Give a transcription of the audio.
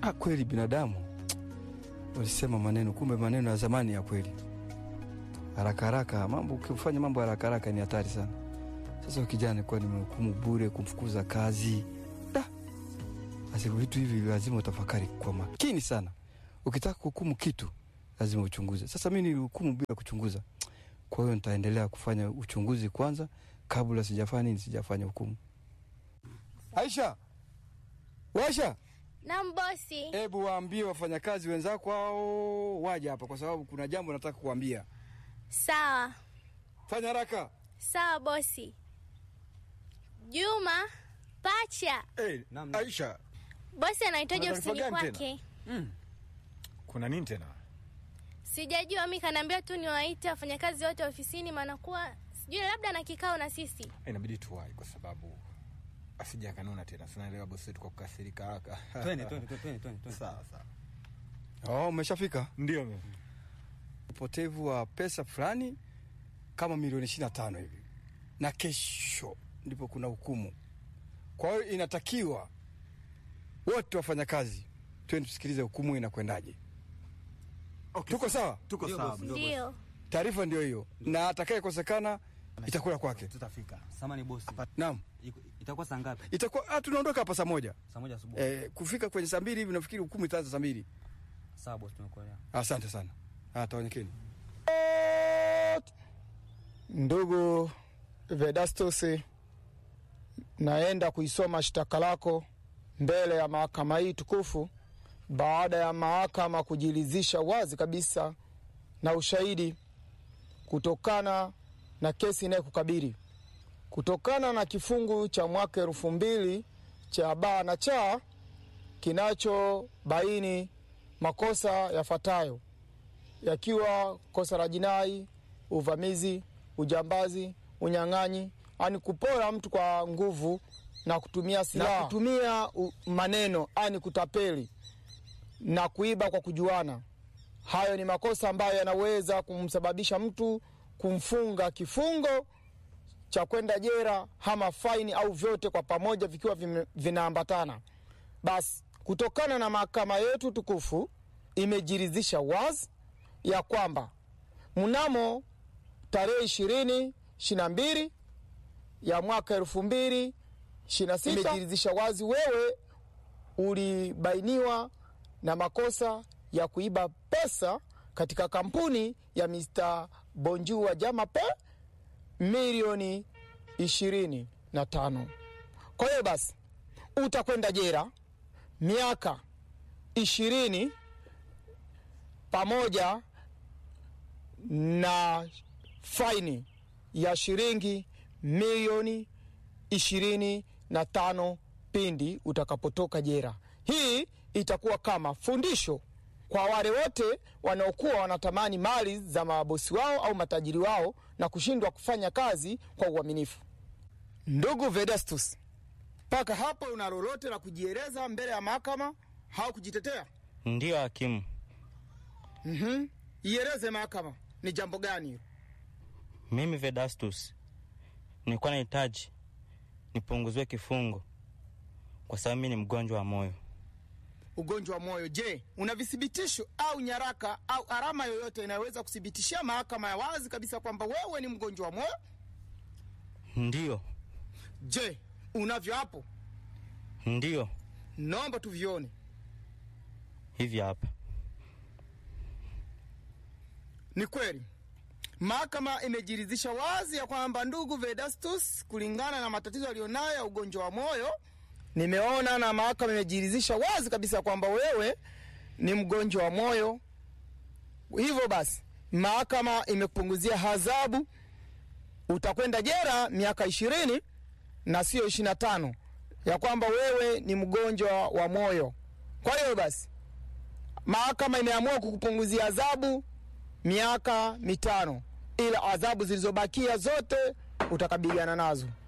ah, kweli binadamu walisema maneno, kumbe maneno ya zamani ya kweli. Haraka haraka mambo, ukifanya mambo haraka haraka ni hatari sana. Sasa kijana kuwa nimehukumu bure, kumfukuza kazi da. Basi vitu hivi lazima utafakari kwa makini sana. Ukitaka kuhukumu kitu lazima uchunguze. Sasa mi nilihukumu bila kuchunguza, kwa hiyo nitaendelea kufanya uchunguzi kwanza kabla sijafanya nini, sijafanya hukumu. Aisha, Washa, Naam bosi. hebu waambie wafanyakazi wenzako hao waje hapa, kwa sababu kuna jambo nataka kuambia. Sawa Fanya haraka. sawa bosi. Juma pacha, Hey, Naam. Aisha, bosi anahitaji Kuna taarifa ofisini gani kwake. kuna nini tena Sijajua, mi kanaambia tu niwaite wafanyakazi wote ofisini, maana kuwa sijui labda na kikao na sisi. inabidi tuwai kwa sababu asija akanuna tena sinaelewa bosi wetu kwa kukasirika haraka Twende, twende, twende, twende, twende. sawa sawa oh, umeshafika. ndio mimi. Upotevu wa pesa fulani kama milioni ishirini na tano hivi, na kesho ndipo kuna hukumu. Kwa hiyo inatakiwa wote wafanyakazi twende tusikilize hukumu inakwendaje. Okay, Tuko sawa? tuko Ndio, sawa bosi. Ndio Taarifa ndio hiyo, na atakayekosekana itakula kwake. Tutafika. Samani bosi. Naam, Iko- Itakuwa saa ngapi? itakuwa ah, tunaondoka hapa saa moja. Saa moja asubuhi. Eh, kufika kwenye saa mbili hivi nafikiri hukumu itaanza saa mbili. Sawa bosi, tumekuelewa. Asante sana. Ah, tawanyekeni. Ndugu Vedastus, naenda kuisoma shtaka lako mbele ya mahakama hii tukufu baada ya mahakama kujiridhisha wazi kabisa na ushahidi kutokana na kesi inayokukabili kutokana na kifungu cha mwaka elfu mbili cha baa na cha kinachobaini makosa yafuatayo yakiwa kosa la jinai, uvamizi, ujambazi, unyang'anyi, ani kupora mtu kwa nguvu na kutumia silaha, na kutumia u- maneno, ani kutapeli na kuiba kwa kujuana. Hayo ni makosa ambayo yanaweza kumsababisha mtu kumfunga kifungo cha kwenda jera ama faini au vyote kwa pamoja vikiwa vime- vinaambatana. Basi kutokana na mahakama yetu tukufu imejiridhisha wazi ya kwamba mnamo tarehe ishirini ishiri na mbili ya mwaka elfu mbili ishiri na sita imejiridhisha wazi wewe ulibainiwa na makosa ya kuiba pesa katika kampuni ya Mr. Bonjua Jamape milioni ishirini na tano. Kwa hiyo basi utakwenda jera miaka ishirini pamoja na faini ya shilingi milioni ishirini na tano pindi utakapotoka jera. Hii itakuwa kama fundisho kwa wale wote wanaokuwa wanatamani mali za mabosi wao au matajiri wao na kushindwa kufanya kazi kwa uaminifu. Ndugu Vedastus, mpaka hapo una lolote la kujieleza mbele ya mahakama au kujitetea? Ndiyo hakimu, Mhm. Ieleze mahakama ni jambo gani hilo? mimi Vedastus nilikuwa nahitaji nipunguziwe kifungo kwa sababu mimi ni mgonjwa wa moyo. Ugonjwa wa moyo. Je, una vithibitisho au nyaraka au alama yoyote inayoweza kuthibitishia mahakama ya wazi kabisa kwamba wewe ni mgonjwa wa moyo? Ndiyo, Je, unavyo hapo? ndiyo, Naomba tuvione. hivi hapa. Ni kweli mahakama imejiridhisha wazi ya kwamba ndugu Vedastus, kulingana na matatizo aliyonayo ya ugonjwa wa moyo, nimeona na mahakama imejiridhisha wazi kabisa kwamba wewe ni mgonjwa wa moyo. Hivyo basi, mahakama imekupunguzia adhabu, utakwenda jera miaka ishirini na sio ishirini na tano ya kwamba wewe ni mgonjwa wa moyo. Kwa hiyo basi, mahakama imeamua kukupunguzia adhabu miaka mitano, ila adhabu zilizobakia zote utakabiliana nazo.